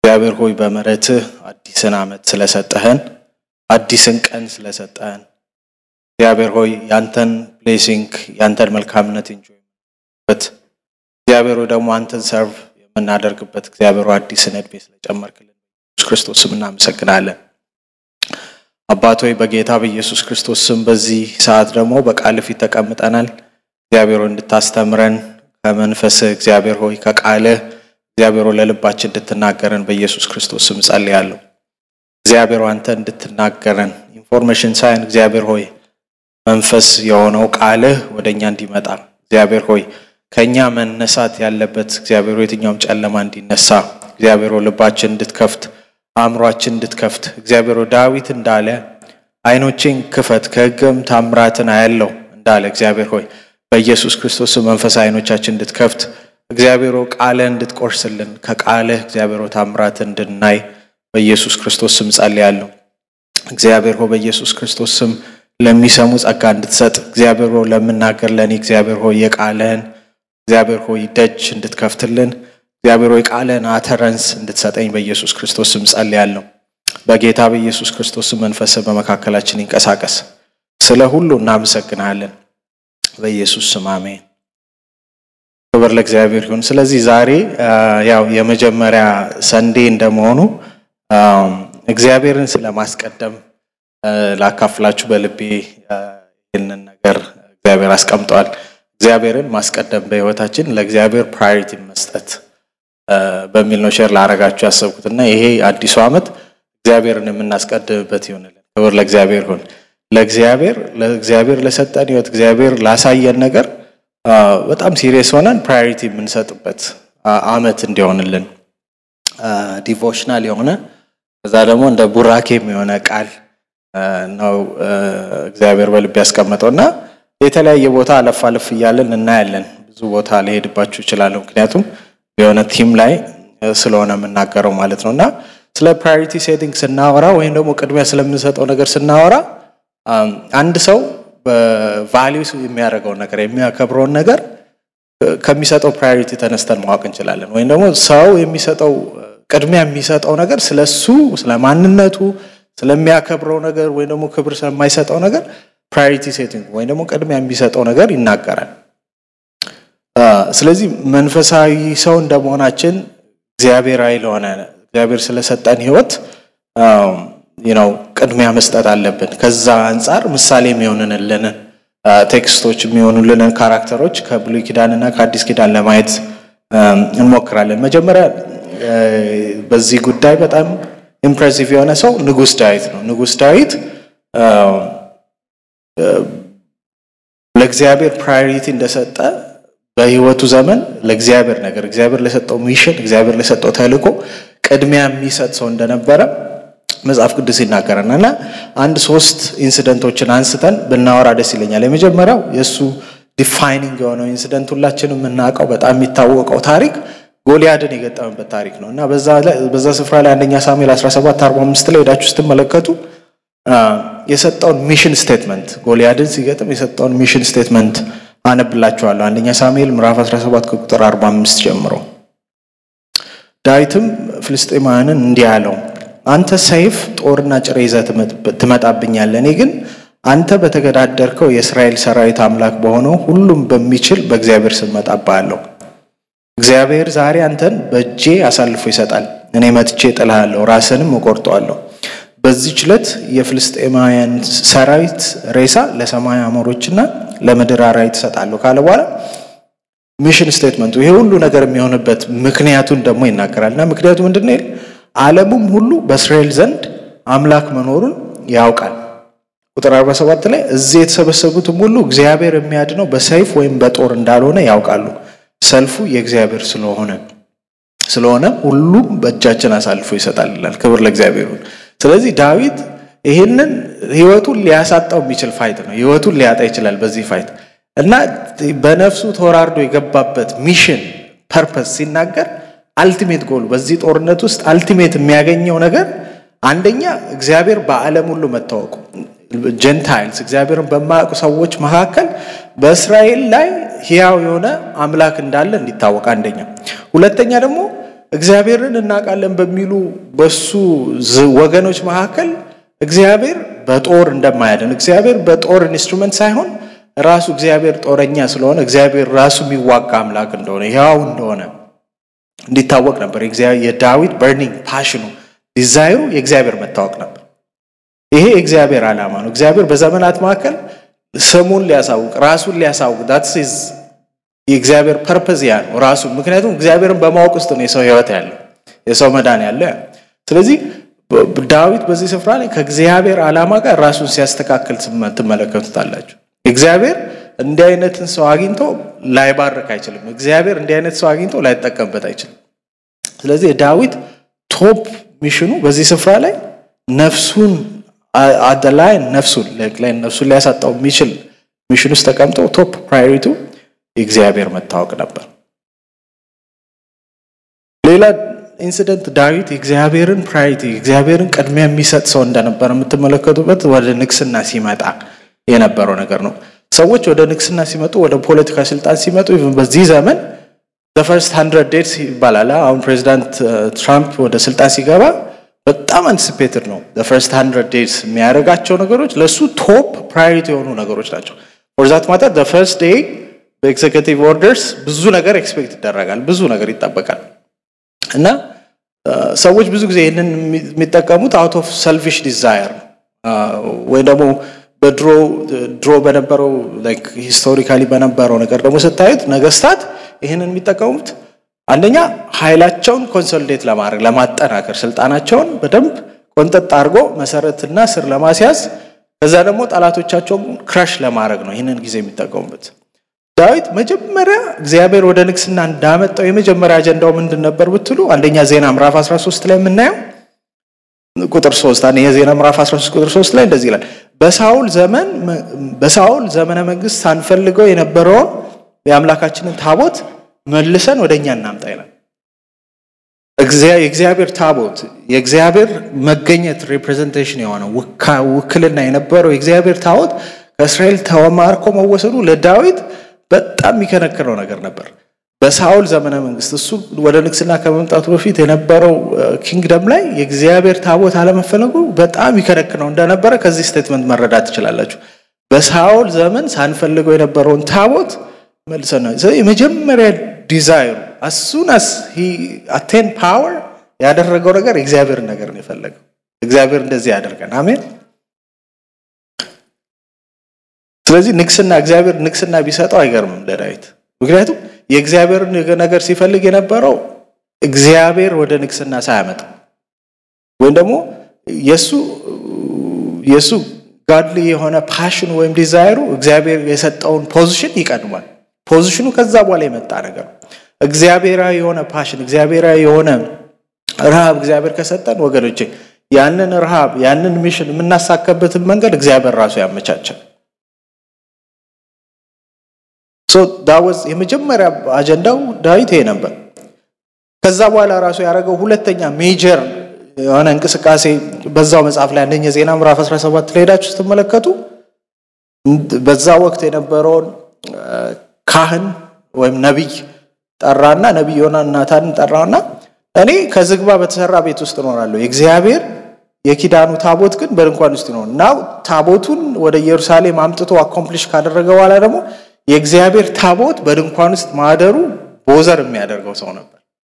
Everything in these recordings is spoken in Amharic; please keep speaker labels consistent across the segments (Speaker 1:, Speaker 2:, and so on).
Speaker 1: እግዚአብሔር ሆይ በምሕረትህ አዲስን ዓመት ስለሰጠህን አዲስን ቀን ስለሰጠህን እግዚአብሔር ሆይ ያንተን ብሌሲንግ ያንተን መልካምነት እንጆይበት እግዚአብሔር ሆይ ደግሞ አንተን ሰርቭ የምናደርግበት እግዚአብሔር ሆይ አዲስን ዕድሜ ስለጨመርክልን ኢየሱስ ክርስቶስ ስም እናመሰግናለን። አባት ሆይ በጌታ በኢየሱስ ክርስቶስ ስም በዚህ ሰዓት ደግሞ በቃል ፊት ተቀምጠናል። እግዚአብሔር ሆይ እንድታስተምረን ከመንፈስህ እግዚአብሔር ሆይ ከቃልህ እግዚአብሔር ሆይ ለልባችን እንድትናገረን በኢየሱስ ክርስቶስ ስም ጸልያለሁ። እግዚአብሔር ሆይ አንተ እንድትናገረን ኢንፎርሜሽን ሳይን እግዚአብሔር ሆይ መንፈስ የሆነው ቃልህ ወደ እኛ እንዲመጣ እግዚአብሔር ሆይ ከእኛ መነሳት ያለበት እግዚአብሔር ሆይ የትኛውም ጨለማ እንዲነሳ እግዚአብሔር ሆይ ልባችን እንድትከፍት አእምሯችን እንድትከፍት እግዚአብሔር ሆይ ዳዊት እንዳለ ዓይኖቼን ክፈት ከሕግም ታምራትን አያለው እንዳለ እግዚአብሔር ሆይ በኢየሱስ ክርስቶስ መንፈስ ዓይኖቻችን እንድትከፍት እግዚአብሔር ሆይ ቃልህ እንድትቆርስልን ከቃልህ እግዚአብሔር ሆይ ታምራትን እንድናይ በኢየሱስ ክርስቶስ ስም ጸልያለሁ። እግዚአብሔር ሆይ በኢየሱስ ክርስቶስ ስም ለሚሰሙ ጸጋ እንድትሰጥ እግዚአብሔር ሆይ ለምናገር ለእኔ እግዚአብሔር ሆይ የቃልህን እግዚአብሔር ሆይ ደጅ እንድትከፍትልን እግዚአብሔር ሆይ ቃልህን አተረንስ እንድትሰጠኝ በኢየሱስ ክርስቶስ ስም ጸልያለሁ። በጌታ በኢየሱስ ክርስቶስ ስም መንፈስህ በመካከላችን ይንቀሳቀስ። ስለ ሁሉ እናመሰግናለን። በኢየሱስ ስም አሜን። ክብር ለእግዚአብሔር ይሁን። ስለዚህ ዛሬ ያው የመጀመሪያ ሰንዴ እንደመሆኑ እግዚአብሔርን ስለማስቀደም ላካፍላችሁ በልቤ ይህንን ነገር እግዚአብሔር አስቀምጠዋል። እግዚአብሔርን ማስቀደም በሕይወታችን ለእግዚአብሔር ፕራዮሪቲ መስጠት በሚል ነው ሼር ላረጋችሁ ያሰብኩት እና ይሄ አዲሱ ዓመት እግዚአብሔርን የምናስቀድምበት ይሆንልን። ክብር ለእግዚአብሔር ይሁን። ለእግዚአብሔር ለእግዚአብሔር ለሰጠን ሕይወት እግዚአብሔር ላሳየን ነገር በጣም ሲሪየስ ሆነን ፕራዮሪቲ የምንሰጥበት ዓመት እንዲሆንልን ዲቮሽናል የሆነ ከዛ ደግሞ እንደ ቡራኬም የሆነ ቃል ነው እግዚአብሔር በልብ ያስቀመጠው እና የተለያየ ቦታ አለፍ አለፍ እያለን እናያለን። ብዙ ቦታ ሊሄድባችሁ ይችላለሁ፣ ምክንያቱም የሆነ ቲም ላይ ስለሆነ የምናገረው ማለት ነው እና ስለ ፕራዮሪቲ ሴቲንግ ስናወራ ወይም ደግሞ ቅድሚያ ስለምንሰጠው ነገር ስናወራ አንድ ሰው በቫሊዩ የሚያደርገውን ነገር የሚያከብረውን ነገር ከሚሰጠው ፕራዮሪቲ ተነስተን ማወቅ እንችላለን። ወይም ደግሞ ሰው የሚሰጠው ቅድሚያ የሚሰጠው ነገር ስለሱ ስለ ማንነቱ ስለሚያከብረው ነገር ወይም ደግሞ ክብር ስለማይሰጠው ነገር ፕራዮሪቲ ሴቲንግ ወይም ደግሞ ቅድሚያ የሚሰጠው ነገር ይናገራል። ስለዚህ መንፈሳዊ ሰው እንደመሆናችን እግዚአብሔራዊ ለሆነ እግዚአብሔር ስለሰጠን ሕይወት ነው ቅድሚያ መስጠት አለብን። ከዛ አንጻር ምሳሌ የሚሆንልን ቴክስቶች የሚሆኑልንን ካራክተሮች ከብሉይ ኪዳንና ከአዲስ ኪዳን ለማየት እንሞክራለን። መጀመሪያ በዚህ ጉዳይ በጣም ኢምፕሬሲቭ የሆነ ሰው ንጉሥ ዳዊት ነው። ንጉሥ ዳዊት ለእግዚአብሔር ፕራዮሪቲ እንደሰጠ በህይወቱ ዘመን ለእግዚአብሔር ነገር እግዚአብሔር ለሰጠው ሚሽን እግዚአብሔር ለሰጠው ተልእኮ ቅድሚያ የሚሰጥ ሰው እንደነበረ መጽሐፍ ቅዱስ ይናገረናል እና አንድ ሶስት ኢንሲደንቶችን አንስተን ብናወራ ደስ ይለኛል። የመጀመሪያው የእሱ ዲፋይኒንግ የሆነው ኢንሲደንት ሁላችንም የምናውቀው በጣም የሚታወቀው ታሪክ ጎልያድን የገጠመበት ታሪክ ነው እና በዛ ስፍራ ላይ አንደኛ ሳሙኤል 17 45 ላይ ሄዳችሁ ስትመለከቱ የሰጠውን ሚሽን ስቴትመንት ጎልያድን ሲገጥም የሰጠውን ሚሽን ስቴትመንት አነብላችኋለሁ። አንደኛ ሳሙኤል ምዕራፍ 17 ከቁጥር 45 ጀምሮ ዳዊትም ፍልስጤማውያንን እንዲህ አለው፣ አንተ ሰይፍ ጦርና ጭሬ ይዘህ ትመጣብኛለህ፣ እኔ ግን አንተ በተገዳደርከው የእስራኤል ሰራዊት አምላክ በሆነው ሁሉም በሚችል በእግዚአብሔር ስም እመጣብሃለሁ። እግዚአብሔር ዛሬ አንተን በእጄ አሳልፎ ይሰጣል። እኔ መጥቼ እጥልሃለሁ፣ ራስንም እቆርጠዋለሁ። በዚህች ዕለት የፍልስጤማውያን ሰራዊት ሬሳ ለሰማይ አሞሮችና ለምድር አራዊት እሰጣለሁ ካለ በኋላ ሚሽን ስቴትመንቱ ይሄ ሁሉ ነገር የሚሆንበት ምክንያቱን ደግሞ ይናገራል እና ምክንያቱ ምንድን ነው? ዓለሙም ሁሉ በእስራኤል ዘንድ አምላክ መኖሩን ያውቃል። ቁጥር 47 ላይ እዚህ የተሰበሰቡትም ሁሉ እግዚአብሔር የሚያድነው በሰይፍ ወይም በጦር እንዳልሆነ ያውቃሉ ሰልፉ የእግዚአብሔር ስለሆነ ስለሆነ ሁሉም በእጃችን አሳልፎ ይሰጣል ይላል። ክብር ለእግዚአብሔር ይሁን። ስለዚህ ዳዊት ይህንን ህይወቱን ሊያሳጣው የሚችል ፋይት ነው። ህይወቱን ሊያጣ ይችላል በዚህ ፋይት እና በነፍሱ ተወራርዶ የገባበት ሚሽን ፐርፐስ ሲናገር አልቲሜት ጎሉ በዚህ ጦርነት ውስጥ አልቲሜት የሚያገኘው ነገር አንደኛ እግዚአብሔር በዓለም ሁሉ መታወቁ ጀንታይልስ እግዚአብሔርን በማያውቁ ሰዎች መካከል በእስራኤል ላይ ሕያው የሆነ አምላክ እንዳለ እንዲታወቅ አንደኛ። ሁለተኛ ደግሞ እግዚአብሔርን እናውቃለን በሚሉ በሱ ወገኖች መካከል እግዚአብሔር በጦር እንደማያድን እግዚአብሔር በጦር ኢንስትሩመንት ሳይሆን ራሱ እግዚአብሔር ጦረኛ ስለሆነ እግዚአብሔር ራሱ የሚዋጋ አምላክ እንደሆነ ያው እንደሆነ እንዲታወቅ ነበር። የዳዊት በርኒንግ ፓሽኑ ዲዛይሩ የእግዚአብሔር መታወቅ ነበር። ይሄ የእግዚአብሔር ዓላማ ነው። እግዚአብሔር በዘመናት መካከል ስሙን ሊያሳውቅ ራሱን ሊያሳውቅ ዳትስ የእግዚአብሔር ፐርፐዝ ያ ነው ራሱ። ምክንያቱም እግዚአብሔርን በማወቅ ውስጥ ነው የሰው ሕይወት ያለው የሰው መዳን ያለው። ስለዚህ ዳዊት በዚህ ስፍራ ላይ ከእግዚአብሔር ዓላማ ጋር ራሱን ሲያስተካክል ትመለከቱታላችሁ። እግዚአብሔር እንዲህ አይነትን ሰው አግኝቶ ላይባርክ አይችልም። እግዚአብሔር እንዲህ አይነት ሰው አግኝቶ ላይጠቀምበት አይችልም። ስለዚህ ዳዊት ቶፕ ሚሽኑ በዚህ ስፍራ ላይ ነፍሱን አደላይ ነፍሱን ላይ ነፍሱን ሊያሳጣው የሚችል ሚሽን ውስጥ ተቀምጦ ቶፕ ፕራዮሪቱ የእግዚአብሔር መታወቅ ነበር። ሌላ ኢንሲደንት ዳዊት የእግዚአብሔርን ፕራዮሪቲ የእግዚአብሔርን ቅድሚያ የሚሰጥ ሰው እንደነበር የምትመለከቱበት ወደ ንግስና ሲመጣ የነበረው ነገር ነው። ሰዎች ወደ ንግስና ሲመጡ ወደ ፖለቲካ ስልጣን ሲመጡ በዚህ ዘመን ፈርስት ሀንድረድ ዴይስ ይባላል። አሁን ፕሬዚዳንት ትራምፕ ወደ ስልጣን ሲገባ በጣም አንቲሲፔትድ ነው። ፈርስት ሀንድረድ ዴይስ የሚያደርጋቸው ነገሮች ለእሱ ቶፕ ፕራዮሪቲ የሆኑ ነገሮች ናቸው። ፎርዛት ማተር ፈርስት ዴይ በኤግዜኪቲቭ ኦርደርስ ብዙ ነገር ኤክስፔክት ይደረጋል፣ ብዙ ነገር ይጠበቃል እና ሰዎች ብዙ ጊዜ ይህንን የሚጠቀሙት አውት ኦፍ ሰልፊሽ ዲዛየር ነው ወይ ደግሞ በድሮ ድሮ በነበረው ሂስቶሪካሊ በነበረው ነገር ደግሞ ስታዩት ነገስታት ይህንን የሚጠቀሙት አንደኛ ኃይላቸውን ኮንሶሊዴት ለማድረግ ለማጠናከር ስልጣናቸውን በደንብ ቆንጠጥ አድርጎ መሰረትና ስር ለማስያዝ ከዛ ደግሞ ጠላቶቻቸውን ክራሽ ለማድረግ ነው ይህንን ጊዜ የሚጠቀሙበት። ዳዊት መጀመሪያ እግዚአብሔር ወደ ንግስና እንዳመጣው የመጀመሪያ አጀንዳው ምንድን ነበር ብትሉ አንደኛ ዜና ምዕራፍ 13 ላይ የምናየው ቁጥር 3 አንደኛ ዜና ምዕራፍ 13 ቁጥር 3 ላይ እንደዚህ ይላል በሳውል ዘመን በሳውል ዘመነ መንግስት ሳንፈልገው የነበረውን የአምላካችንን ታቦት መልሰን ወደ እኛ እናምጣ ይላል። የእግዚአብሔር ታቦት የእግዚአብሔር መገኘት ሪፕሬዘንቴሽን የሆነ ውክልና የነበረው የእግዚአብሔር ታቦት ከእስራኤል ተማርኮ መወሰዱ ለዳዊት በጣም የሚከነክነው ነገር ነበር። በሳውል ዘመነ መንግስት እሱ ወደ ንግስና ከመምጣቱ በፊት የነበረው ኪንግደም ላይ የእግዚአብሔር ታቦት አለመፈለጉ በጣም ይከነክነው እንደነበረ ከዚህ ስቴትመንት መረዳት ትችላላችሁ። በሳውል ዘመን ሳንፈልገው የነበረውን ታቦት መልሰን ነው። የመጀመሪያ ዲዛይሩ አሱን አስ አቴን ፓወር ያደረገው ነገር የእግዚአብሔርን ነገር ነው የፈለገው። እግዚአብሔር እንደዚህ ያደርገን። አሜን። ስለዚህ ንግስና እግዚአብሔር ንግስና ቢሰጠው አይገርምም ለዳዊት ምክንያቱም የእግዚአብሔርን ነገር ሲፈልግ የነበረው እግዚአብሔር ወደ ንግስና ሳያመጣ ወይም ደግሞ የሱ የሱ ጋድሊ የሆነ ፓሽን ወይም ዲዛይሩ እግዚአብሔር የሰጠውን ፖዚሽን ይቀድማል። ፖዚሽኑ ከዛ በኋላ የመጣ ነገር ነው። እግዚአብሔራዊ የሆነ ፓሽን፣ እግዚአብሔራዊ የሆነ ረሃብ እግዚአብሔር ከሰጠን ወገኖቼ ያንን ረሃብ ያንን ሚሽን የምናሳካበትን መንገድ እግዚአብሔር ራሱ ያመቻቻል። ዳወዝ የመጀመሪያ አጀንዳው ዳዊት ይሄ ነበር። ከዛ በኋላ ራሱ ያደረገው ሁለተኛ ሜጀር የሆነ እንቅስቃሴ በዛው መጽሐፍ ላይ አንደኛ ዜና ምዕራፍ 17 ላይ ሄዳችሁ ስትመለከቱ በዛ ወቅት የነበረውን ካህን ወይም ነቢይ ጠራና ነቢይ ዮናታንን ጠራና እኔ ከዝግባ በተሰራ ቤት ውስጥ እኖራለሁ፣ የእግዚአብሔር የኪዳኑ ታቦት ግን በድንኳን ውስጥ ይኖር እና ታቦቱን ወደ ኢየሩሳሌም አምጥቶ አኮምፕሊሽ ካደረገ በኋላ ደግሞ የእግዚአብሔር ታቦት በድንኳን ውስጥ ማደሩ ቦዘር የሚያደርገው ሰው ነበር።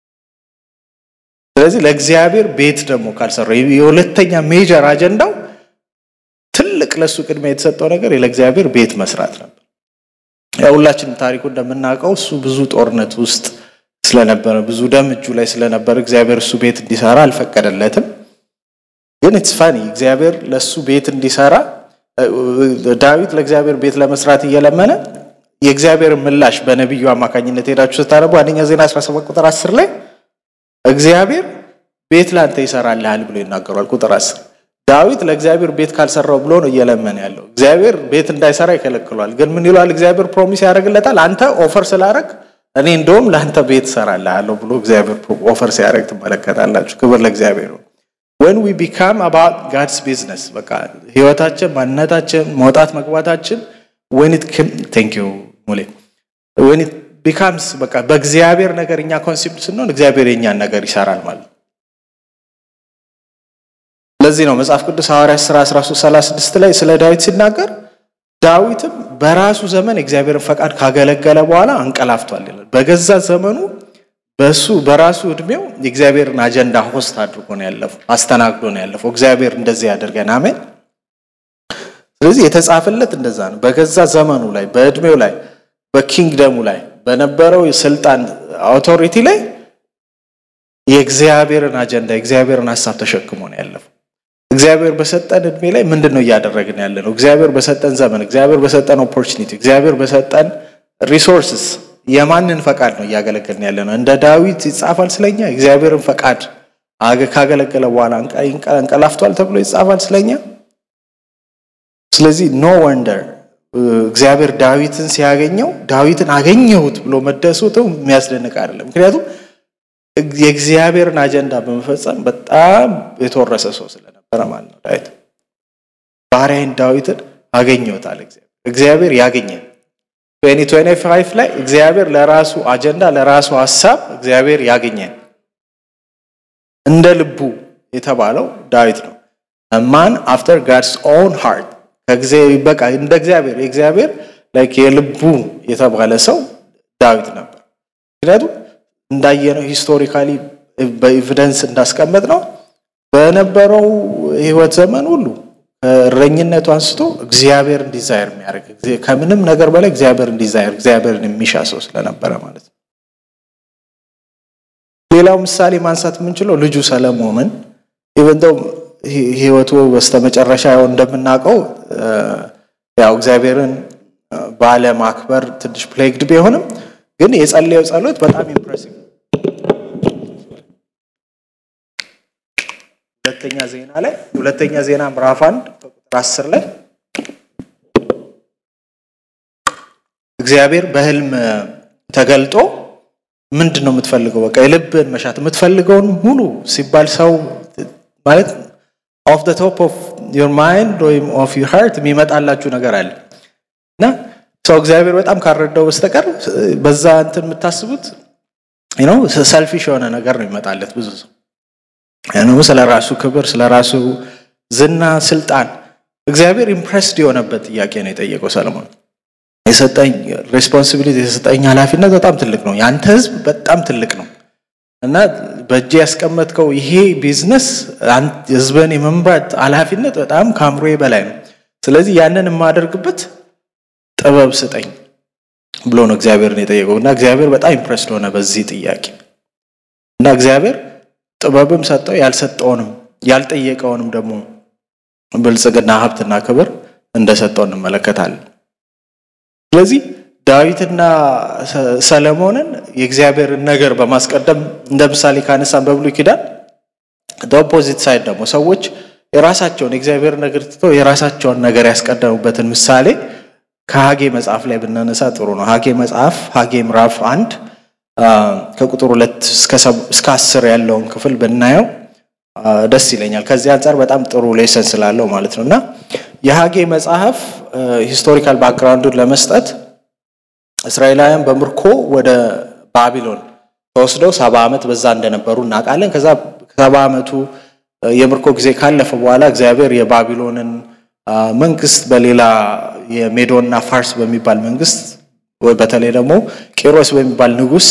Speaker 1: ስለዚህ ለእግዚአብሔር ቤት ደግሞ ካልሰራ የሁለተኛ ሜጀር አጀንዳው ትልቅ ለሱ ቅድሚያ የተሰጠው ነገር ለእግዚአብሔር ቤት መስራት ነበር። ያው ሁላችንም ታሪኩ እንደምናውቀው እሱ ብዙ ጦርነት ውስጥ ስለነበረ ብዙ ደም እጁ ላይ ስለነበረ እግዚአብሔር እሱ ቤት እንዲሰራ አልፈቀደለትም። ግን ኢትስ ፋኒ እግዚአብሔር ለእሱ ቤት እንዲሰራ ዳዊት ለእግዚአብሔር ቤት ለመስራት እየለመነ የእግዚአብሔር ምላሽ በነቢዩ አማካኝነት ሄዳችሁ ስታነቡ አንደኛ ዜና 17 ቁጥር 10 ላይ እግዚአብሔር ቤት ላንተ ይሰራልሃል ብሎ ይናገሯል። ቁጥር 10 ዳዊት ለእግዚአብሔር ቤት ካልሰራው ብሎ ነው እየለመነ ያለው። እግዚአብሔር ቤት እንዳይሰራ ይከለክሏል። ግን ምን ይሏል? እግዚአብሔር ፕሮሚስ ያደርግለታል። አንተ ኦፈር ስላደረግ እኔ እንደውም ለአንተ ቤት እሰራልሃለሁ ብሎ እግዚአብሔር ኦፈር ሲያደርግ ትመለከታላችሁ። ክብር ለእግዚአብሔር ነው። ወን ዊ ቢካም አባውት ጋድስ ቢዝነስ በቃ ህይወታችን፣ ማንነታችን፣ መውጣት መግባታችን ወን ኢት ቴንክ ዩ ሙሌ ወን ኢት ቢካምስ በቃ በእግዚአብሔር ነገር እኛ ኮንሲፕት ስንሆን እግዚአብሔር የኛን ነገር ይሰራል ማለት ነው። ለዚህ ነው መጽሐፍ ቅዱስ ሐዋርያት ሥራ 1336 ላይ ስለ ዳዊት ሲናገር ዳዊትም በራሱ ዘመን የእግዚአብሔርን ፈቃድ ካገለገለ በኋላ አንቀላፍቷል ይላል። በገዛ ዘመኑ በሱ በራሱ እድሜው የእግዚአብሔርን አጀንዳ ሆስት አድርጎ ነው ያለፈው፣ አስተናግዶ ነው ያለፈው። እግዚአብሔር እንደዚህ ያደርገን፣ አሜን። ስለዚህ የተጻፈለት እንደዛ ነው። በገዛ ዘመኑ ላይ በእድሜው ላይ በኪንግደሙ ላይ በነበረው የስልጣን አውቶሪቲ ላይ የእግዚአብሔርን አጀንዳ የእግዚአብሔርን ሀሳብ ተሸክሞ ነው ያለፈው። እግዚአብሔር በሰጠን እድሜ ላይ ምንድን ነው እያደረግን ያለ ነው? እግዚአብሔር በሰጠን ዘመን፣ እግዚአብሔር በሰጠን ኦፖርቹኒቲ፣ እግዚአብሔር በሰጠን ሪሶርስስ የማንን ፈቃድ ነው እያገለገልን ያለ ነው? እንደ ዳዊት ይጻፋል ስለኛ እግዚአብሔርን ፈቃድ ካገለገለ በኋላ እንቀላፍቷል ተብሎ ይጻፋል ስለኛ። ስለዚህ ኖ ወንደር እግዚአብሔር ዳዊትን ሲያገኘው ዳዊትን አገኘሁት ብሎ መደሰቱ የሚያስደንቅ አይደለም። ምክንያቱም የእግዚአብሔርን አጀንዳ በመፈጸም በጣም የተወረሰ ሰው ስለነበረ ማለት ነው። ዳዊት ባሪያዬን ዳዊትን አገኘሁት አለ እግዚአብሔር። እግዚአብሔር ያገኘን ትዌንቲ ትዌንቲ ፋይቭ ላይ እግዚአብሔር ለራሱ አጀንዳ ለራሱ ሀሳብ እግዚአብሔር ያገኘን እንደ ልቡ የተባለው ዳዊት ነው። ማን አፍተር ጋድስ ኦን ሃርት በቃ እንደ እግዚአብሔር የእግዚአብሔር ላይክ የልቡ የተባለ ሰው ዳዊት ነበር። ምክንያቱም እንዳየነው ሂስቶሪካሊ በኤቪደንስ እንዳስቀመጥ ነው በነበረው ህይወት ዘመን ሁሉ ከእረኝነቱ አንስቶ እግዚአብሔርን ዲዛይር የሚያደርግ ከምንም ነገር በላይ እግዚአብሔርን ዲዛይር እግዚአብሔርን የሚሻ ሰው ስለነበረ ማለት ነው። ሌላው ምሳሌ ማንሳት የምንችለው ልጁ ሰለሞንን ኢቨንተው ህይወቱ በስተመጨረሻ ያው እንደምናውቀው ያው እግዚአብሔርን ባለማክበር ትንሽ ፕሌግድ ቢሆንም ግን የጸለየው ጸሎት በጣም ኢምፕሬሲቭ ሁለተኛ ዜና ላይ ሁለተኛ ዜና ምዕራፍ አንድ ቁጥር አስር ላይ እግዚአብሔር በህልም ተገልጦ ምንድን ነው የምትፈልገው? በቃ የልብን መሻት የምትፈልገውን ሙሉ ሲባል ሰው ማለት ኦፍ ደ ቶፕ ኦፍ ዮር ማይንድ ወይም ኦፍ ዩር ሃርት የሚመጣላችሁ ነገር አለ እና ሰው እግዚአብሔር በጣም ካረዳው በስተቀር በዛ እንትን የምታስቡት ነው ሰልፊሽ የሆነ ነገር ነው ይመጣለት ብዙ ሰው ያንም ስለ ራሱ ክብር፣ ስለ ራሱ ዝና፣ ስልጣን እግዚአብሔር ኢምፕሬስድ የሆነበት ጥያቄ ነው የጠየቀው ሰለሞን። የሰጠኝ ሬስፖንሲቢሊቲ የሰጠኝ ኃላፊነት በጣም ትልቅ ነው። ያንተ ህዝብ በጣም ትልቅ ነው እና በእጅ ያስቀመጥከው ይሄ ቢዝነስ ህዝብን የመምራት ኃላፊነት በጣም ከአእምሮዬ በላይ ነው። ስለዚህ ያንን የማደርግበት ጥበብ ስጠኝ ብሎ ነው እግዚአብሔርን የጠየቀው እና እግዚአብሔር በጣም ኢምፕሬስድ ሆነ በዚህ ጥያቄ እና እግዚአብሔር ጥበብም ሰጠው ያልሰጠውንም ያልጠየቀውንም ደግሞ ብልጽግና ሀብትና ክብር እንደሰጠው እንመለከታለን። ስለዚህ ዳዊትና ሰለሞንን የእግዚአብሔርን ነገር በማስቀደም እንደ ምሳሌ ካነሳን በብሉይ ኪዳን ኦፖዚት ሳይድ ደግሞ ሰዎች የራሳቸውን የእግዚአብሔር ነገር ትተው የራሳቸውን ነገር ያስቀደሙበትን ምሳሌ ከሀጌ መጽሐፍ ላይ ብናነሳ ጥሩ ነው። ሀጌ መጽሐፍ ሀጌ ምዕራፍ አንድ ከቁጥር ሁለት እስከ አስር ያለውን ክፍል ብናየው ደስ ይለኛል። ከዚህ አንጻር በጣም ጥሩ ሌሰን ስላለው ማለት ነው እና የሀጌ መጽሐፍ ሂስቶሪካል ባክግራውንዱን ለመስጠት እስራኤላውያን በምርኮ ወደ ባቢሎን ተወስደው ሰባ ዓመት በዛ እንደነበሩ እናውቃለን። ከዛ ሰባ ዓመቱ የምርኮ ጊዜ ካለፈ በኋላ እግዚአብሔር የባቢሎንን መንግስት በሌላ የሜዶና ፋርስ በሚባል መንግስት በተለይ ደግሞ ቄሮስ በሚባል ንጉስ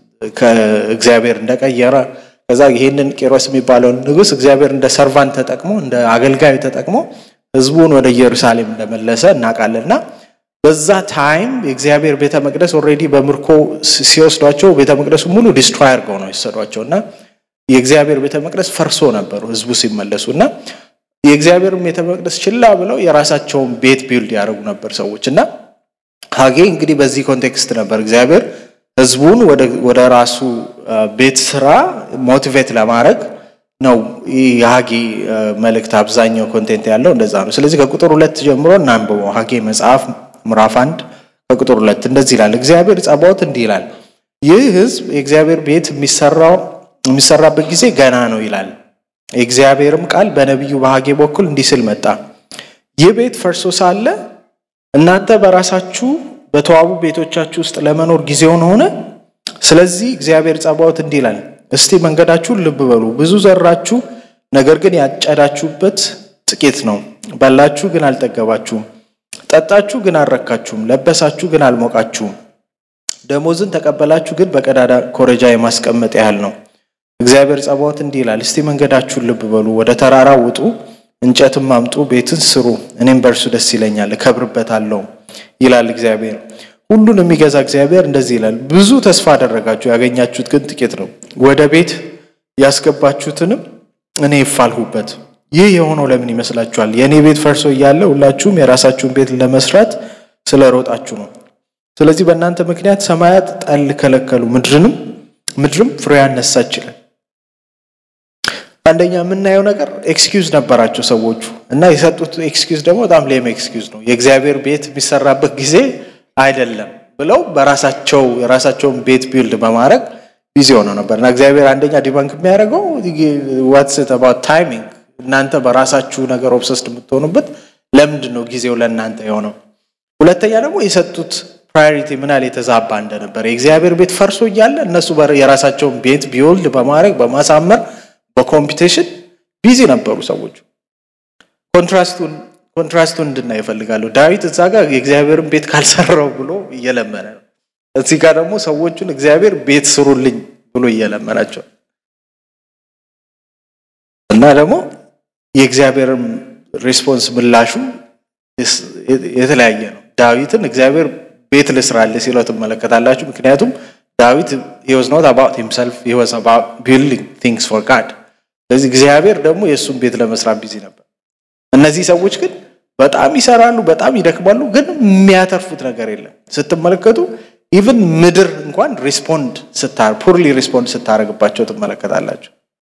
Speaker 1: ከእግዚአብሔር እንደቀየረ ከዛ ይህንን ቄሮስ የሚባለውን ንጉስ እግዚአብሔር እንደ ሰርቫንት ተጠቅሞ እንደ አገልጋዩ ተጠቅሞ ህዝቡን ወደ ኢየሩሳሌም እንደመለሰ እናውቃለን እና በዛ ታይም የእግዚአብሔር ቤተ መቅደስ ኦልሬዲ በምርኮ ሲወስዷቸው ቤተ መቅደሱ ሙሉ ዲስትሮይ አድርገው ነው የወሰዷቸው እና የእግዚአብሔር ቤተ መቅደስ ፈርሶ ነበሩ ህዝቡ ሲመለሱ እና የእግዚአብሔር ቤተ መቅደስ ችላ ብለው የራሳቸውን ቤት ቢልድ ያደርጉ ነበር ሰዎች እና ሀጌ እንግዲህ በዚህ ኮንቴክስት ነበር እግዚአብሔር ህዝቡን ወደ ራሱ ቤት ስራ ሞቲቬት ለማድረግ ነው የሀጌ መልእክት አብዛኛው ኮንቴንት ያለው እንደዛ ነው። ስለዚህ ከቁጥር ሁለት ጀምሮ እናንብበው። ሀጌ መጽሐፍ ምዕራፍ አንድ ከቁጥር ሁለት እንደዚህ ይላል። እግዚአብሔር ጸባዖት እንዲህ ይላል፣ ይህ ህዝብ የእግዚአብሔር ቤት የሚሰራው የሚሰራበት ጊዜ ገና ነው ይላል። የእግዚአብሔርም ቃል በነቢዩ በሀጌ በኩል እንዲህ ስል መጣ። ይህ ቤት ፈርሶ ሳለ እናንተ በራሳችሁ በተዋቡ ቤቶቻችሁ ውስጥ ለመኖር ጊዜውን ሆነ። ስለዚህ እግዚአብሔር ጸባዖት እንዲህ ይላል፣ እስቲ መንገዳችሁን ልብ በሉ። ብዙ ዘራችሁ፣ ነገር ግን ያጨዳችሁበት ጥቂት ነው። በላችሁ፣ ግን አልጠገባችሁም። ጠጣችሁ፣ ግን አልረካችሁም። ለበሳችሁ፣ ግን አልሞቃችሁም። ደሞዝን ተቀበላችሁ፣ ግን በቀዳዳ ኮረጃ የማስቀመጥ ያህል ነው። እግዚአብሔር ጸባዖት እንዲህ ይላል፣ እስቲ መንገዳችሁን ልብ በሉ። ወደ ተራራ ውጡ፣ እንጨትም አምጡ፣ ቤትን ስሩ፣ እኔም በእርሱ ደስ ይለኛል፣ እከብርበታለሁ ይላል እግዚአብሔር። ሁሉን የሚገዛ እግዚአብሔር እንደዚህ ይላል፣ ብዙ ተስፋ አደረጋችሁ፣ ያገኛችሁት ግን ጥቂት ነው። ወደ ቤት ያስገባችሁትንም እኔ ይፋልሁበት። ይህ የሆነው ለምን ይመስላችኋል? የእኔ ቤት ፈርሶ እያለ ሁላችሁም የራሳችሁን ቤት ለመስራት ስለሮጣችሁ ነው። ስለዚህ በእናንተ ምክንያት ሰማያት ጠል ከለከሉ፣ ምድርንም ምድርም ፍሬዋን ነሳች ይላል። አንደኛ የምናየው ነገር ኤክስኪውዝ ነበራቸው ሰዎቹ እና የሰጡት ኤክስኪውዝ ደግሞ በጣም ሌም ኤክስኪውዝ ነው። የእግዚአብሔር ቤት የሚሰራበት ጊዜ አይደለም ብለው በራሳቸው የራሳቸውን ቤት ቢልድ በማድረግ ቢዚ ሆነው ነበር እና እግዚአብሔር አንደኛ ዲባንክ የሚያደርገው ዋትስ አባውት ታይሚንግ እናንተ በራሳችሁ ነገር ኦብሰስድ የምትሆኑበት ለምንድን ነው ጊዜው ለእናንተ የሆነው? ሁለተኛ ደግሞ የሰጡት ፕራዮሪቲ ምን ያህል የተዛባ እንደነበረ የእግዚአብሔር ቤት ፈርሶ እያለ እነሱ የራሳቸውን ቤት ቢውልድ በማድረግ በማሳመር በኮምፒቴሽን ቢዚ ነበሩ ሰዎቹ። ኮንትራስቱን ኮንትራስቱን እንድናይ ይፈልጋሉ። ዳዊት እዛ ጋር የእግዚአብሔርን ቤት ካልሰራው ብሎ እየለመነ ነው። እዚህ ጋር ደግሞ ሰዎቹን እግዚአብሔር ቤት ስሩልኝ ብሎ እየለመናቸው እና ደግሞ የእግዚአብሔርን ሪስፖንስ ምላሹ የተለያየ ነው። ዳዊትን እግዚአብሔር ቤት ልስራልህ ሲለው ትመለከታላችሁ። ምክንያቱም ዳዊት he was not about himself he was about building things for God ስለዚህ እግዚአብሔር ደግሞ የእሱን ቤት ለመስራት ቢዚ ነበር። እነዚህ ሰዎች ግን በጣም ይሰራሉ፣ በጣም ይደክማሉ፣ ግን የሚያተርፉት ነገር የለም። ስትመለከቱ ኢቭን ምድር እንኳን ሪስፖንድ ፑርሊ ሪስፖንድ ስታደርግባቸው ትመለከታላችሁ።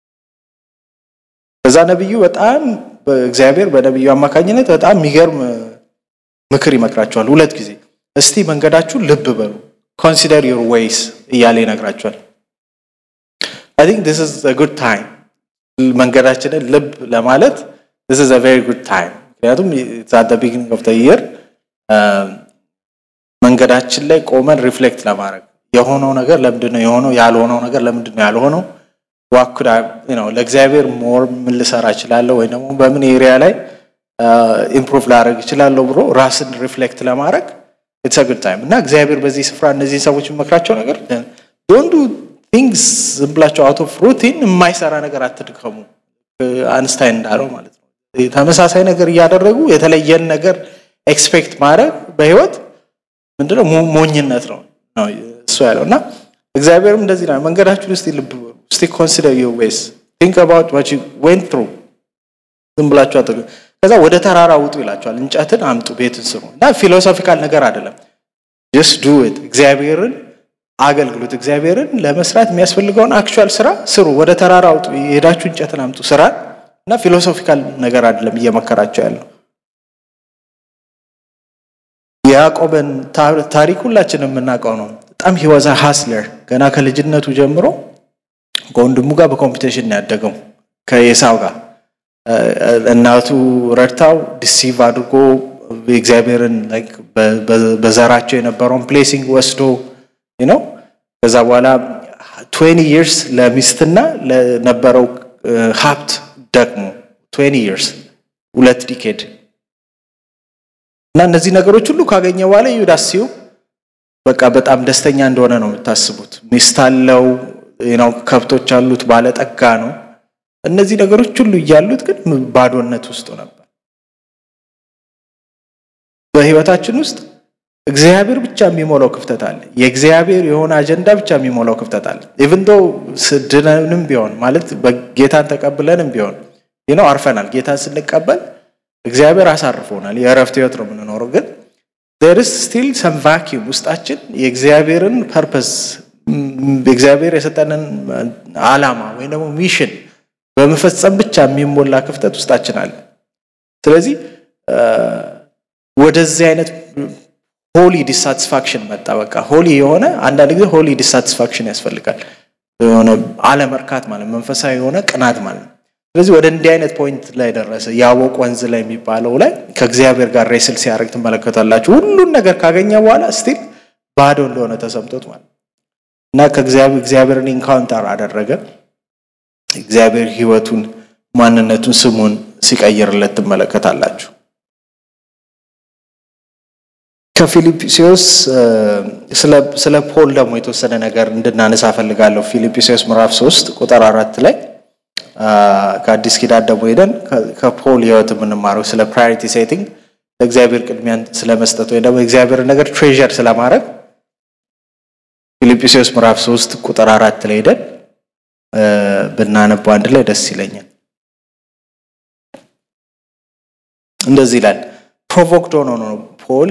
Speaker 1: ከዛ ነቢዩ በጣም እግዚአብሔር በነቢዩ አማካኝነት በጣም የሚገርም ምክር ይመክራቸዋል። ሁለት ጊዜ እስቲ መንገዳችሁ ልብ በሉ ኮንሲደር ዩር ዌይስ እያለ ይነግራቸዋል። አይ ቲንክ ዲስ ኢዝ አ ጉድ ታይም መንገዳችንን ልብ ለማለት ዲስ ኢዝ አ ቬሪ ጉድ ታይም። ምክንያቱም አት ዘ ቢጊኒንግ ኦፍ ዘ ይር መንገዳችን ላይ ቆመን ሪፍሌክት ለማድረግ የሆነው ነገር ለምንድን ነው የሆነው፣ ያልሆነው ነገር ለምንድን ነው ያልሆነው፣ ዋኩዳ ነው ለእግዚአብሔር ሞር ምን ልሰራ እችላለሁ ወይ ደግሞ በምን ኤሪያ ላይ ኢምፕሩቭ ላደርግ እችላለሁ ብሎ ራስን ሪፍሌክት ለማድረግ ኢትስ ጉድ ታይም እና እግዚአብሔር በዚህ ስፍራ እነዚህን ሰዎች የሚመክራቸው ነገር ዶንት ዱ ቲንግስ ዝም ብላቸው አውት ኦፍ ሩቲን የማይሰራ ነገር አትድከሙ። አንስታይን እንዳለው ማለት ነው። ተመሳሳይ ነገር እያደረጉ የተለየን ነገር ኤክስፔክት ማድረግ በህይወት ምንድነው ሞኝነት ነው ነው እሱ ያለው እና እግዚአብሔርም እንደዚህ ነው። መንገዳችሁን እስቲ ልብ በሉ፣ እስቲ ኮንሲደር ዩር ዌይስ ቲንክ አባውት ዋት ዩ ዌንት ትሩ ዝም ብላችሁ አት ከዛ ወደ ተራራ ውጡ ይላቸዋል። እንጨትን አምጡ፣ ቤትን ስሩ እና ፊሎሶፊካል ነገር አይደለም። ጀስት ዱ ኢት እግዚአብሔርን አገልግሎት እግዚአብሔርን ለመስራት የሚያስፈልገውን አክቹዋል ስራ ስሩ። ወደ ተራራ አውጡ፣ የሄዳችሁ እንጨትን አምጡ ስራ እና ፊሎሶፊካል ነገር አይደለም እየመከራቸው ያለው። የያዕቆብን ታሪክ ሁላችንም የምናውቀው ነው። በጣም ሂወዛ ሃስለር ገና ከልጅነቱ ጀምሮ ከወንድሙ ጋር በኮምፒቴሽን ነው ያደገው ከኤሳው ጋር እናቱ ረድታው ዲሲቭ አድርጎ እግዚአብሔርን በዘራቸው የነበረውን ፕሌሲንግ ወስዶ ነው። ከዛ በኋላ ትዌንቲ ይርስ ለሚስትና ለነበረው ሀብት ደግሞ ትዌንቲ ይርስ ሁለት ዲኬድ እና እነዚህ ነገሮች ሁሉ ካገኘ በኋላ ዩዳሲው በቃ በጣም ደስተኛ እንደሆነ ነው የምታስቡት። ሚስት አለው፣ ከብቶች አሉት፣ ባለጠጋ ነው። እነዚህ ነገሮች ሁሉ እያሉት ግን ባዶነት ውስጡ ነበር። በህይወታችን ውስጥ እግዚአብሔር ብቻ የሚሞላው ክፍተት አለ። የእግዚአብሔር የሆነ አጀንዳ ብቻ የሚሞላው ክፍተት አለ። ኢቭን ዶ ስድነንም ቢሆን ማለት ጌታን ተቀብለንም ቢሆን ነው አርፈናል። ጌታን ስንቀበል እግዚአብሔር አሳርፎናል። የእረፍት ህይወት ነው የምንኖረው። ግን ዴርስ ስቲል ሰም ቫኪዩም ውስጣችን የእግዚአብሔርን ፐርፐስ እግዚአብሔር የሰጠንን አላማ ወይም ደግሞ ሚሽን በመፈጸም ብቻ የሚሞላ ክፍተት ውስጣችን አለ። ስለዚህ ወደዚህ አይነት ሆሊ ዲሳቲስፋክሽን መጣ። በቃ ሆሊ የሆነ አንዳንድ ጊዜ ሆሊ ዲሳቲስፋክሽን ያስፈልጋል። የሆነ አለመርካት ማለት መንፈሳዊ የሆነ ቅናት ማለት ነው። ስለዚህ ወደ እንዲህ አይነት ፖይንት ላይ ደረሰ። ያቦቅ ወንዝ ላይ የሚባለው ላይ ከእግዚአብሔር ጋር ሬስል ሲያደርግ ትመለከታላችሁ። ሁሉን ነገር ካገኘ በኋላ ስቲል ባዶ እንደሆነ ተሰምቶት ማለት እና ከእግዚአብሔርን ኢንካውንተር አደረገ። እግዚአብሔር ሕይወቱን፣ ማንነቱን፣ ስሙን ሲቀይርለት ትመለከታላችሁ። ከፊልጵስዩስ ስለ ፖል ደግሞ የተወሰነ ነገር እንድናነሳ ፈልጋለሁ። ፊልጵስዩስ ምዕራፍ ሶስት ቁጥር አራት ላይ ከአዲስ ኪዳን ደግሞ ሄደን ከፖል ህይወት የምንማረው ስለ ፕራዮሪቲ ሴቲንግ ለእግዚአብሔር ቅድሚያን ስለመስጠት ወይ ደግሞ የእግዚአብሔርን ነገር ትሬዠር ስለማድረግ ፊልጵስዩስ ምዕራፍ ሶስት ቁጥር አራት ላይ ሄደን ብናነበው አንድ ላይ ደስ ይለኛል። እንደዚህ ይላል። ፕሮቮክድ ሆኖ ነው ፖል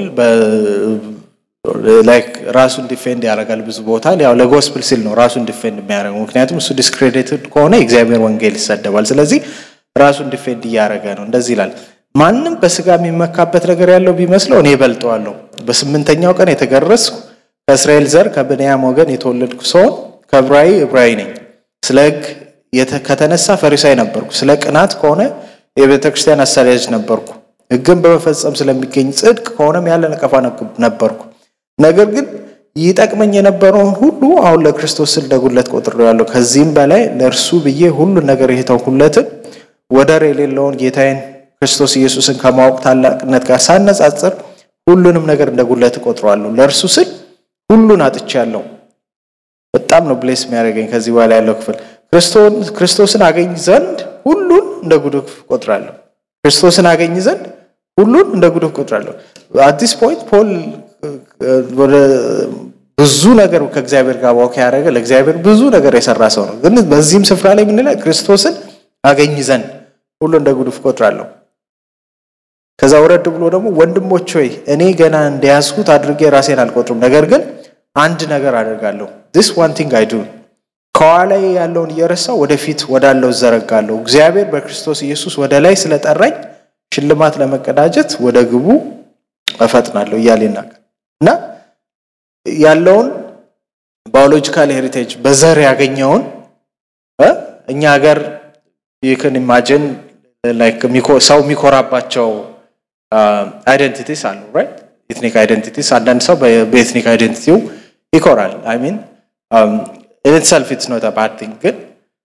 Speaker 1: ላይክ ራሱን ዲፌንድ ያደርጋል ብዙ ቦታ ያው ለጎስፕል ሲል ነው ራሱን ዲፌንድ የሚያደርገው። ምክንያቱም እሱ ዲስክሬዲትድ ከሆነ የእግዚአብሔር ወንጌል ይሰደባል። ስለዚህ ራሱን ዲፌንድ እያደረገ ነው። እንደዚህ ይላል። ማንም በስጋ የሚመካበት ነገር ያለው ቢመስለው እኔ እበልጠዋለሁ። በስምንተኛው ቀን የተገረዝኩ ከእስራኤል ዘር ከብንያም ወገን የተወለድኩ ሰውን ከዕብራዊ ዕብራዊ ነኝ። ስለ ሕግ ከተነሳ ፈሪሳይ ነበርኩ። ስለ ቅናት ከሆነ የቤተ ክርስቲያን አሳዳጅ ነበርኩ። ሕግን በመፈጸም ስለሚገኝ ጽድቅ ከሆነም ያለ ነቀፋ ነበርኩ። ነገር ግን ይጠቅመኝ የነበረውን ሁሉ አሁን ለክርስቶስ ስል እንደ ጉድለት ቆጥሬዋለሁ። ከዚህም በላይ ለእርሱ ብዬ ሁሉን ነገር የተውኩለትን ወደር የሌለውን ጌታዬን ክርስቶስ ኢየሱስን ከማወቅ ታላቅነት ጋር ሳነጻጽር ሁሉንም ነገር እንደ ጉድለት እቆጥረዋለሁ። ለእርሱ ስል ሁሉን አጥቻለሁ። በጣም ነው ብሌስ የሚያደርገኝ ከዚህ በኋላ ያለው ክፍል ክርስቶስን አገኝ ዘንድ ሁሉን እንደ ጉድፍ እቆጥራለሁ። ክርስቶስን አገኝ ዘንድ ሁሉን እንደ ጉድፍ እቆጥራለሁ። አዲስ ፖይንት ፖል ወደ ብዙ ነገር ከእግዚአብሔር ጋር ዋክ ያደረገ ለእግዚአብሔር ብዙ ነገር የሰራ ሰው ነው። ግን በዚህም ስፍራ ላይ የምንለ ክርስቶስን አገኝ ዘንድ ሁሉ እንደ ጉድፍ እቆጥራለሁ። ከዛ ወረድ ብሎ ደግሞ ወንድሞች ሆይ እኔ ገና እንደያዝኩት አድርጌ ራሴን አልቆጥርም፣ ነገር ግን አንድ ነገር አደርጋለሁ። ዲስ ዋን ቲንግ አይ ዱ ከኋላ ያለውን እየረሳው ወደፊት ወዳለው እዘረጋለሁ። እግዚአብሔር በክርስቶስ ኢየሱስ ወደ ላይ ስለጠራኝ ሽልማት ለመቀዳጀት ወደ ግቡ እፈጥናለሁ እያለ ይናገር እና ያለውን ባዮሎጂካል ሄሪቴጅ በዘር ያገኘውን እኛ ሀገር ይክን ኢማጅን ሰው የሚኮራባቸው አይደንቲቲስ አሉ ራይት ኤትኒክ አይደንቲቲስ አንዳንድ ሰው በኤትኒክ አይደንቲቲው ይኮራል አይ ሚን ኢንሰልፍ ኢትስ ኖት ባድ ቲንግ ግን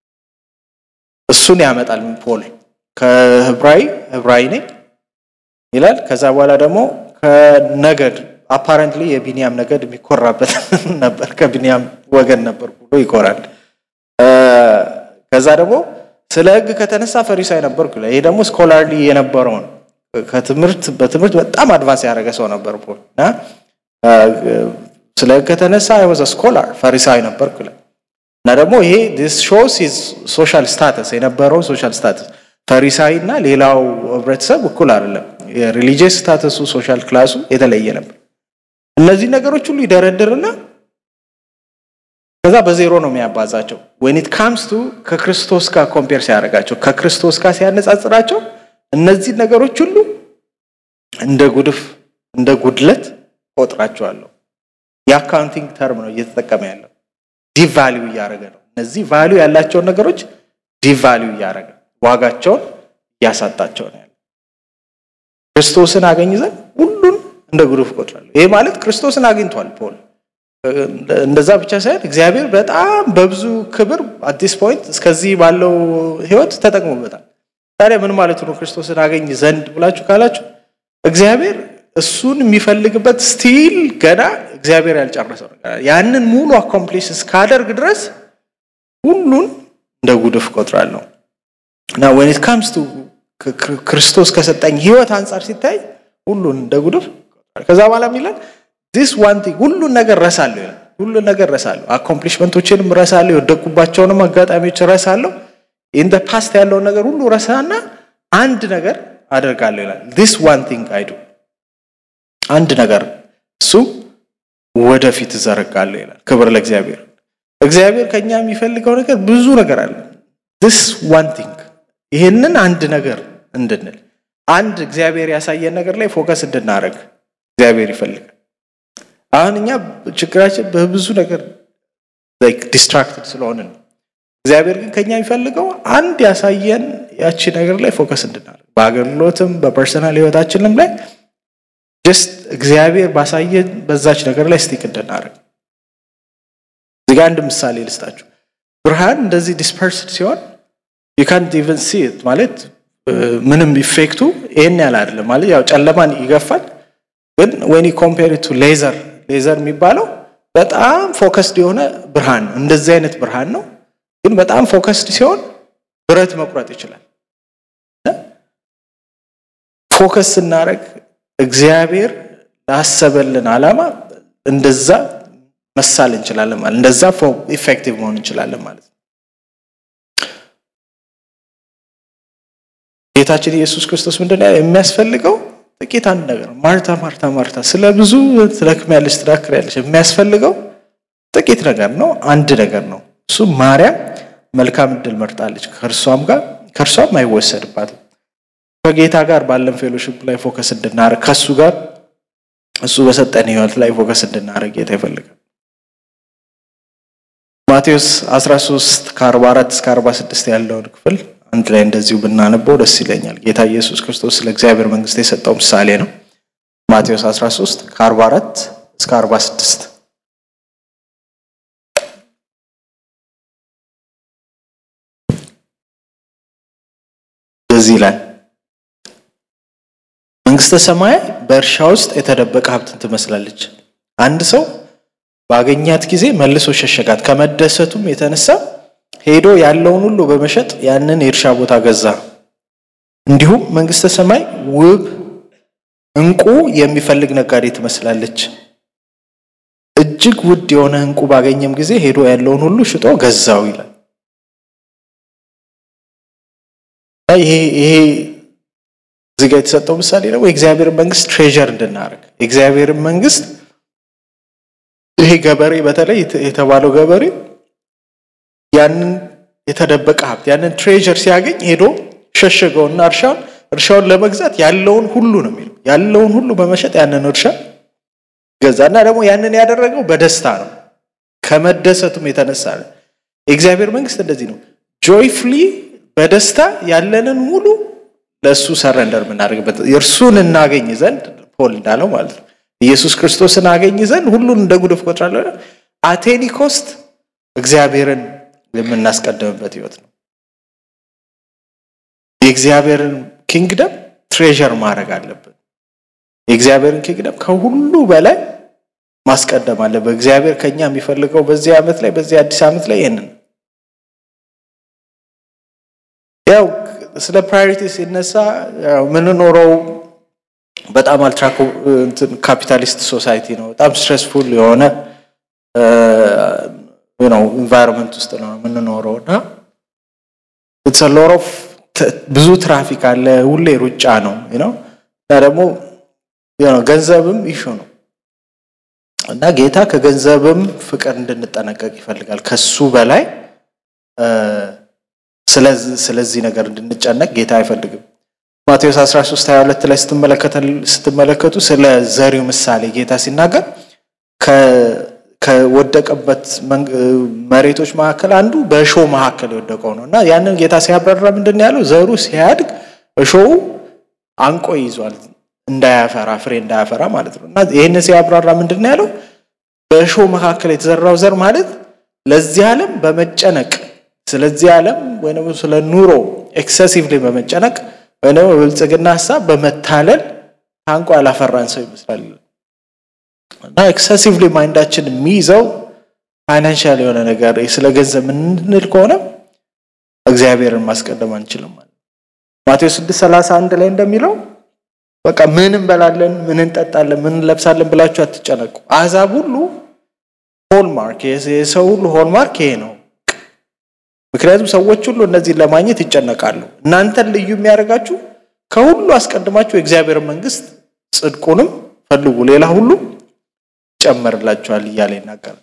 Speaker 1: እሱን ያመጣል ፖል ከህብራዊ ህብራዊ ነኝ ይላል ከዛ በኋላ ደግሞ ከነገድ አፓረንትሊ የቢንያም ነገድ የሚኮራበት ነበር ከቢንያም ወገን ነበር ብሎ ይኮራል ከዛ ደግሞ ስለ ህግ ከተነሳ ፈሪሳይ ነበርኩ ይላል ይሄ ደግሞ ስኮላርሊ የነበረውን ከትምህርት በትምህርት በጣም አድቫንስ ያደረገ ሰው ነበር ፖል እና ስለ ህግ ከተነሳ አይወዘ ስኮላር ፈሪሳዊ ነበርኩ ይላል እና ደግሞ ይሄ ዲስ ሾውስ ሂዝ ሶሻል ስታተስ የነበረው ሶሻል ስታተስ ፈሪሳዊ እና ሌላው ህብረተሰብ እኩል አይደለም የሪሊጂየስ ስታተሱ ሶሻል ክላሱ የተለየ ነበር እነዚህ ነገሮች ሁሉ ይደረድርና ከዛ በዜሮ ነው የሚያባዛቸው ወኒት ካምስ ቱ ከክርስቶስ ጋር ኮምፔር ሲያደርጋቸው ከክርስቶስ ጋር ሲያነጻጽራቸው እነዚህ ነገሮች ሁሉ እንደ ጉድፍ እንደ ጉድለት ቆጥራቸዋለሁ የአካውንቲንግ ተርም ነው እየተጠቀመ ያለው ዲቫሊዩ እያደረገ ነው እነዚህ ቫሊዩ ያላቸውን ነገሮች ዲቫሊዩ እያደረገ ዋጋቸውን እያሳጣቸው ነው ያለ ክርስቶስን አገኝ ዘንድ ሁሉን እንደ ጉድፍ ቆጥራለሁ ይሄ ማለት ክርስቶስን አግኝቷል ፖል እንደዛ ብቻ ሳይሆን እግዚአብሔር በጣም በብዙ ክብር አዲስ ፖይንት እስከዚህ ባለው ህይወት ተጠቅሞበታል ታዲያ ምን ማለት ነው ክርስቶስን አገኝ ዘንድ ብላችሁ ካላችሁ እግዚአብሔር እሱን የሚፈልግበት ስቲል ገና እግዚአብሔር ያልጨረሰው ነገር ያንን ሙሉ አኮምፕሊሽ እስካደርግ ድረስ ሁሉን እንደ ጉድፍ ቆጥራለሁ እና ወን ኢት ካምስ ቱ ክርስቶስ ከሰጠኝ ህይወት አንጻር ሲታይ ሁሉን እንደ ጉድፍ ከዛ በኋላ የሚለን ዲስ ዋን ቲንግ ሁሉን ነገር ረሳለሁ ይላል ሁሉን ነገር ረሳለሁ አኮምፕሊሽመንቶችንም ረሳለሁ የወደቁባቸውንም አጋጣሚዎች ረሳለሁ ኢን ፓስት ያለውን ነገር ሁሉ ረሳና አንድ ነገር አደርጋለሁ ይላል ዲስ ዋን ቲንግ አይዱ አንድ ነገር እሱ ወደፊት እዘረጋለሁ ይላል ክብር ለእግዚአብሔር እግዚአብሔር ከኛ የሚፈልገው ነገር ብዙ ነገር አለ ዲስ ዋን ቲንግ ይህንን አንድ ነገር እንድንል አንድ እግዚአብሔር ያሳየን ነገር ላይ ፎከስ እንድናደረግ እግዚአብሔር ይፈልጋል አሁን እኛ ችግራችን በብዙ ነገር ዲስትራክትድ ስለሆንን ነው እግዚአብሔር ግን ከኛ የሚፈልገው አንድ ያሳየን ያቺ ነገር ላይ ፎከስ እንድናደርግ በአገልግሎትም በፐርሰናል ህይወታችንም ላይ ጀስት እግዚአብሔር ባሳየን በዛች ነገር ላይ ስቲክ እንድናደርግ። እዚህ ጋር አንድ ምሳሌ ልስጣችሁ። ብርሃን እንደዚህ ዲስፐርስድ ሲሆን ዩ ካንት ኢቨን ሲ ኢት ማለት ምንም ኢፌክቱ ይህን ያህል አይደለም ማለት ያው ጨለማን ይገፋል። ግን ወኒ ኮምፔር ቱ ሌዘር ሌዘር የሚባለው በጣም ፎከስድ የሆነ ብርሃን ነው። እንደዚህ አይነት ብርሃን ነው። ግን በጣም ፎከስድ ሲሆን ብረት መቁረጥ ይችላል። ፎከስ ስናደርግ እግዚአብሔር ላሰበልን ዓላማ እንደዛ መሳል እንችላለን ማለት እንደዛ ኢፌክቲቭ መሆን እንችላለን ማለት ነው። ጌታችን ኢየሱስ ክርስቶስ ምንድን ነው የሚያስፈልገው? ጥቂት አንድ ነገር ነው። ማርታ ማርታ ማርታ ስለ ብዙ ትደክሚያለሽ፣ ትዳክሪያለሽ። የሚያስፈልገው ጥቂት ነገር ነው፣ አንድ ነገር ነው። እሱ ማርያም መልካም እድል መርጣለች፣ ከእርሷም ጋር ከእርሷም አይወሰድባትም። ከጌታ ጋር ባለን ፌሎሽፕ ላይ ፎከስ እንድናደርግ ከእሱ ጋር እሱ በሰጠን ህይወት ላይ ፎከስ እንድናደርግ ጌታ ይፈልጋል። ማቴዎስ 13 ከ44 እስከ 46 ያለውን ክፍል አንድ ላይ እንደዚሁ ብናነበው ደስ ይለኛል። ጌታ ኢየሱስ ክርስቶስ ስለ እግዚአብሔር መንግስት የሰጠው ምሳሌ ነው። ማቴዎስ 13 ከ44 እስከ 46 በዚህ ላይ መንግስተ ሰማይ በእርሻ ውስጥ የተደበቀ ሀብትን ትመስላለች። አንድ ሰው ባገኛት ጊዜ መልሶ ሸሸጋት። ከመደሰቱም የተነሳ ሄዶ ያለውን ሁሉ በመሸጥ ያንን የእርሻ ቦታ ገዛ። እንዲሁም መንግስተ ሰማይ ውብ እንቁ የሚፈልግ ነጋዴ ትመስላለች። እጅግ ውድ የሆነ እንቁ ባገኘም ጊዜ ሄዶ ያለውን ሁሉ ሽጦ ገዛው ይላል። ይሄ ይሄ እዚህ ጋር የተሰጠው ምሳሌ ደግሞ የእግዚአብሔርን መንግስት ትሬዠር እንድናደርግ የእግዚአብሔርን መንግስት ይሄ ገበሬ በተለይ የተባለው ገበሬ ያንን የተደበቀ ሀብት ያንን ትሬዠር ሲያገኝ ሄዶ ሸሸገውና እርሻውን እርሻውን ለመግዛት ያለውን ሁሉ ነው የሚለው ያለውን ሁሉ በመሸጥ ያንን እርሻ ገዛ እና ደግሞ ያንን ያደረገው በደስታ ነው፣ ከመደሰቱም የተነሳ ነው። የእግዚአብሔር መንግስት እንደዚህ ነው። ጆይፍሊ በደስታ ያለንን ሙሉ ለእሱ ሰረንደር የምናደርግበት እርሱን እናገኝ ዘንድ ፖል እንዳለው ማለት ነው። ኢየሱስ ክርስቶስን አገኝ ዘንድ ሁሉን እንደ ጉድፍ ቆጥራለሁ። አቴኒ ኮስት እግዚአብሔርን የምናስቀድምበት ህይወት ነው። የእግዚአብሔርን ኪንግደም ትሬዠር ማድረግ አለብን። የእግዚአብሔርን ኪንግደም ከሁሉ በላይ ማስቀደም አለብን። እግዚአብሔር ከኛ የሚፈልገው በዚህ ዓመት ላይ በዚህ አዲስ ዓመት ላይ ይህንን ያው ስለ ፕራዮሪቲ ሲነሳ የምንኖረው በጣም አልትራ ካፒታሊስት ሶሳይቲ ነው። በጣም ስትሬስፉል የሆነ ነው ኢንቫይሮንመንት ውስጥ ነው የምንኖረው እና ሎሮፍ ብዙ ትራፊክ አለ። ሁሌ ሩጫ ነው ነው እና ደግሞ ገንዘብም ኢሹ ነው እና ጌታ ከገንዘብም ፍቅር እንድንጠነቀቅ ይፈልጋል። ከሱ በላይ ስለዚህ ነገር እንድንጨነቅ ጌታ አይፈልግም። ማቴዎስ 13 22 ላይ ስትመለከቱ ስለ ዘሪው ምሳሌ ጌታ ሲናገር ከወደቀበት መሬቶች መካከል አንዱ በእሾህ መካከል የወደቀው ነው እና ያንን ጌታ ሲያብራራ ምንድን ነው ያለው? ዘሩ ሲያድግ እሾሁ አንቆ ይዟል እንዳያፈራ ፍሬ እንዳያፈራ ማለት ነው። እና ይህንን ሲያብራራ ምንድን ነው ያለው? በእሾህ መካከል የተዘራው ዘር ማለት ለዚህ ዓለም በመጨነቅ ስለዚህ ዓለም ወይ ስለ ኑሮ ኤክሰሲቭሊ በመጨነቅ ወይ በብልጽግና ሀሳብ በመታለል ታንቆ ያላፈራን ሰው ይመስላል። እና ኤክሰሲቭሊ ማይንዳችን የሚይዘው ፋይናንሻል የሆነ ነገር ስለ ገንዘብ የምንል ከሆነ እግዚአብሔርን ማስቀደም አንችልም ማለት ማቴዎስ 631 ላይ እንደሚለው በቃ ምን እንበላለን፣ ምን እንጠጣለን፣ ምን እንለብሳለን ብላችሁ አትጨነቁ። አሕዛብ ሁሉ ሆልማርክ የሰው ሁሉ ሆልማርክ ይሄ ነው። ምክንያቱም ሰዎች ሁሉ እነዚህን ለማግኘት ይጨነቃሉ። እናንተን ልዩ የሚያደርጋችሁ ከሁሉ አስቀድማችሁ የእግዚአብሔር መንግስት ጽድቁንም ፈልጉ፣ ሌላ ሁሉ ይጨመርላችኋል እያለ ይናገራል።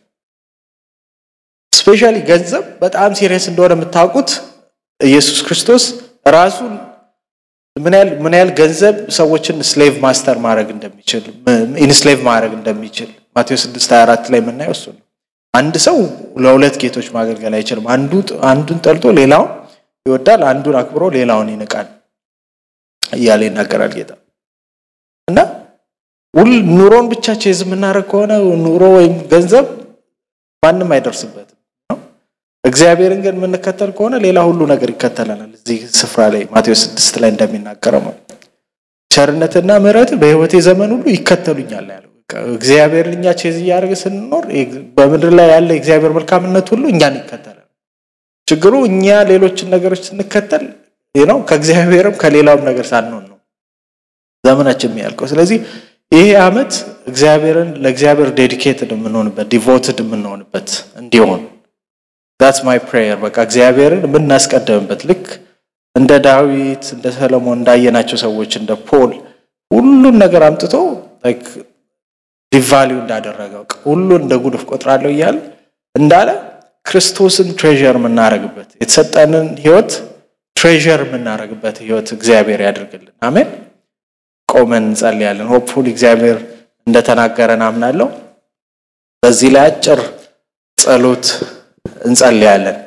Speaker 1: ስፔሻሊ ገንዘብ በጣም ሲሪየስ እንደሆነ የምታውቁት ኢየሱስ ክርስቶስ ራሱን ምን ያህል ገንዘብ ሰዎችን ስሌቭ ማስተር ማድረግ እንደሚችል ኢንስሌቭ ማድረግ እንደሚችል ማቴዎስ 6 24 ላይ የምናየው እሱ ነው። አንድ ሰው ለሁለት ጌቶች ማገልገል አይችልም። አንዱን ጠልቶ ሌላውን ይወዳል፣ አንዱን አክብሮ ሌላውን ይንቃል እያለ ይናገራል ጌታ እና ሁል ኑሮን ብቻ ቼዝ የምናደርግ ከሆነ ኑሮ ወይም ገንዘብ ማንም አይደርስበትም። እግዚአብሔርን ግን የምንከተል ከሆነ ሌላ ሁሉ ነገር ይከተለናል። እዚህ ስፍራ ላይ ማቴዎስ ስድስት ላይ እንደሚናገረው ነው ቸርነትና ምሕረት በሕይወቴ ዘመን ሁሉ ይከተሉኛል ያለው እግዚአብሔርን እኛ ቼዝ እያደረገ ስንኖር በምድር ላይ ያለ የእግዚአብሔር መልካምነት ሁሉ እኛን ይከተላል። ችግሩ እኛ ሌሎችን ነገሮች ስንከተል ነው ከእግዚአብሔርም ከሌላውም ነገር ሳንሆን ነው ዘመናችን የሚያልቀው። ስለዚህ ይሄ ዓመት እግዚአብሔርን ለእግዚአብሔር ዴዲኬትድ የምንሆንበት ዲቮትድ የምንሆንበት እንዲሆን ዳትስ ማይ ፕሬየር። በቃ እግዚአብሔርን የምናስቀደምበት ልክ እንደ ዳዊት እንደ ሰለሞን እንዳየናቸው ሰዎች እንደ ፖል ሁሉን ነገር አምጥቶ ዲቫሊው እንዳደረገው ሁሉን እንደ ጉድፍ ቆጥራለሁ እያለ እንዳለ ክርስቶስን ትሬዠር የምናደርግበት የተሰጠንን ህይወት ትሬዠር የምናደርግበት ህይወት እግዚአብሔር ያደርግልን። አሜን። ቆመን እንጸልያለን። ሆፕፉል እግዚአብሔር እንደተናገረን አምናለሁ። በዚህ ላይ አጭር ጸሎት እንጸልያለን።